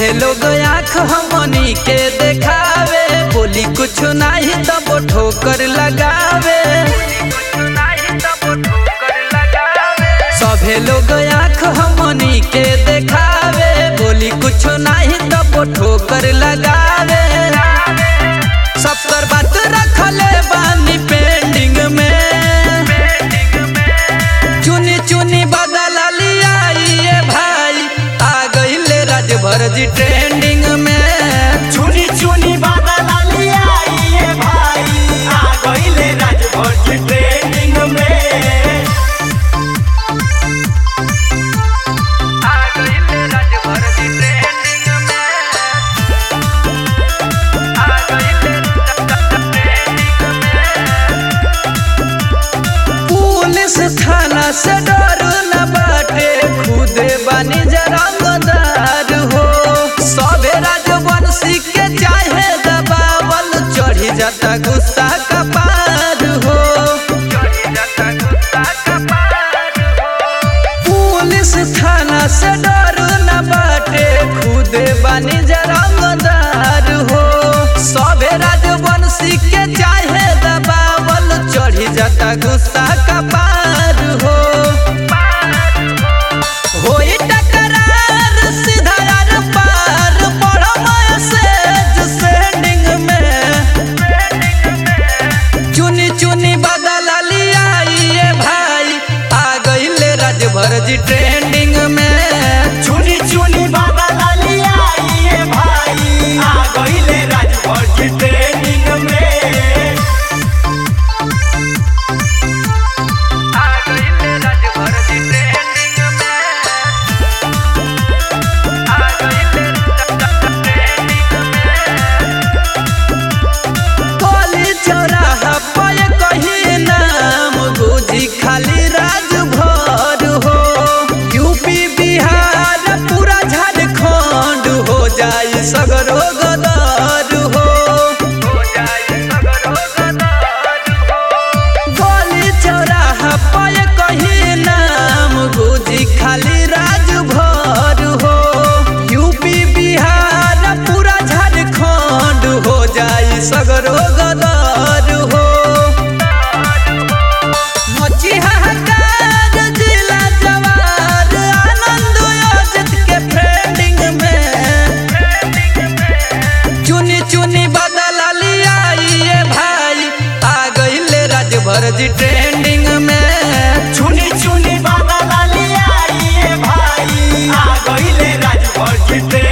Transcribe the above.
सभे लोग आँख हमनी के देखावे बोली कुछ नाही तब ठोकर लगावे सभे लोग आँख हमनी के देखावे बोली कुछ नाही तब ठोकर लगावे सब कर बात रखले बानी पेंडिंग में चुनी चुनी बदल लिया ये भाई आ गईले राजभर जी ट्रेंडिंग में चुनी चुनी बादल लिया ये भाई आ गईले राजभर की ट्रेनिंग में आ गईले राजभर जी ट्रेंडिंग में आ गईले पुलिस थाना से डर न बाटे खुदे बानी जरंगदार हो सबे राजवंशी के चाहे दबावल चढ़ी जाता गुस्सा का पार हो पुलिस थाना से डर न बाटे खुदे बानी जरंगदार हो सबे राजवंशी के चाहे दबावल चढ़ी जाता गुस्सा का पार हो होई टकरार सीधा यार पार बड़ा मैसेज सेंडिंग में चुनी चुनी बदल लिया ये भाई आ गईले राजभर जी ट्रेंडिंग में चुनी चुनी बादल लिया ये भाई आ गईले राजभर की ट्रेनिंग में आ गईले राजभर जी ट्रेंडिंग में आ गईले कोली चौराहा पर कहीं नाम गुजी खाली राजभर हो यूपी बिहार पूरा झारखंड हो जाई सगरो गदर हो गोली चौराहा पर कहीं नाम गुजी खाली राजभर हो यूपी बिहार पूरा झारखंड हो जाई सगरो गदर हो मची हाहाकार जिला जवार आनंद योजित के फ्रेंडिंग में चुनी चुनी बदल लिया ये भाई आ गईले राजभर जी ट्रेंडिंग में चुनी चुनी बादल लिया ये भाई आ गईले राजभर की ट्रेनिंग